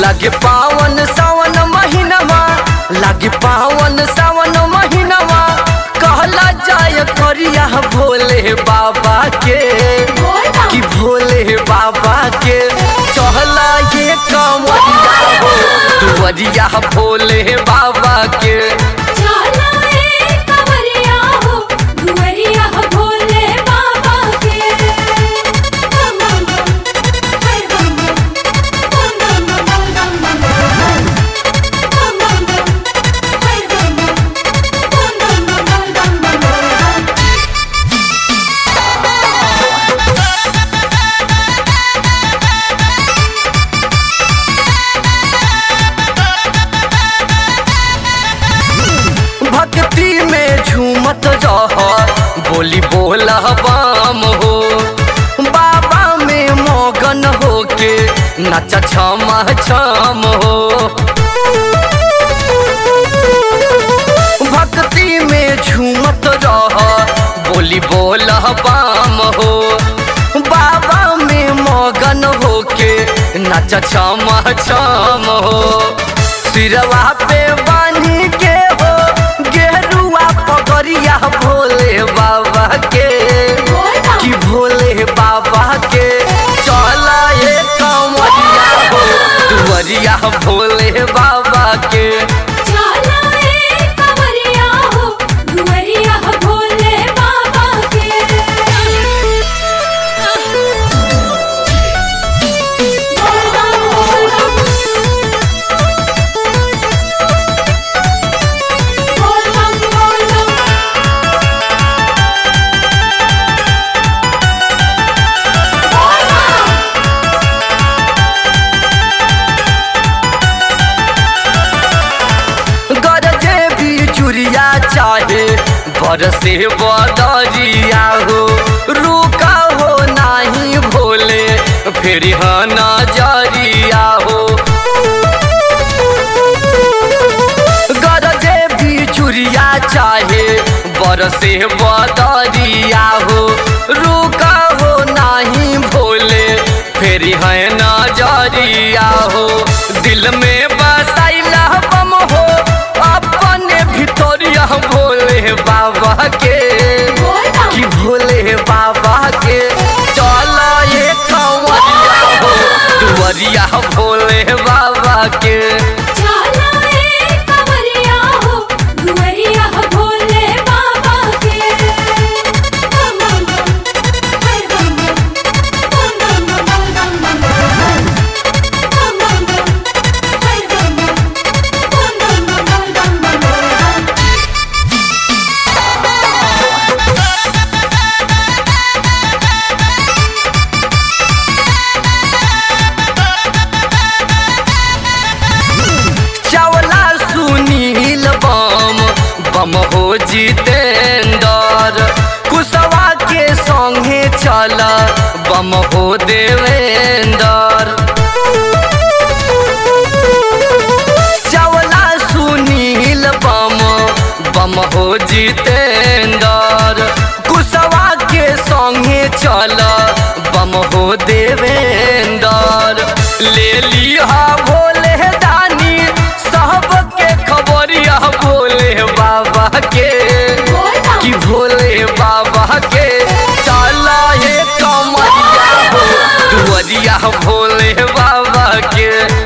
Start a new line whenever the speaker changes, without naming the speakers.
लागे पावन सावन महीनवा लागे पावन सावन महीनवा कहला जाय करिया भोले बाबा के कि भोले बाबा के चहला ये कमरिया हो दुवरिया भोले बाबा के
चला ए कवरिया हो दुवरिया भोले बाबा के बम बम बम हाय बम बम बम बम बम बम बम बम बम बम हाय बम बम बम बम बम बम बम
भक्ति में झूमत रह बोली बोला बाम हो बाबा में मगन होके नचा छमा छम हो भक्ति में झूमत रह बोली बोला बाम हो बाबा में मगन होके नचा छमा छम हो सिरवा पे बानी के हो गेरुआ पगरिया भोले बाबा के कि भोले बाबा के चला ये कमरिया हो दुवरिया भोले बाबा के
चला ए कवरिया हो दुवरिया भोले बाबा के बोल बम बोल बम बोल बम बोल बम
गरजे भी चुरिया चाहे बरसे बदरिया हो रुका हो नाही भोले फिर नजरिया हो गरजे भी चुरिया चाहे बरसे बदरिया हो रुका हो नाही भोले फिर है नजरिया हो दिल में बसाइला बम हो अपने भितरिया भोले बाबा के कि भोले बाबा के चला ये कंवरिया हो दुवरिया भोले बाबा के
चला ए कवरिया हो दुवरिया भोले बाबा के बम बम बम हाय बम बम बम बम बम बम बम बम बम हाय बम बम बम बम बम बम
चावला सुनील बम बम हो जितेंदर कुशवा के संगे चल बम हो देवेंदर चावला सुनील बम बम हो जितेंदर कुशवा के संगे चल बम हो देवेंदर ले लिहा भोले दानी सबके खबरिया भोले बाबा के कि भोले बाबा के चला ये कमरिया हो दुवरिया भोले बाबा के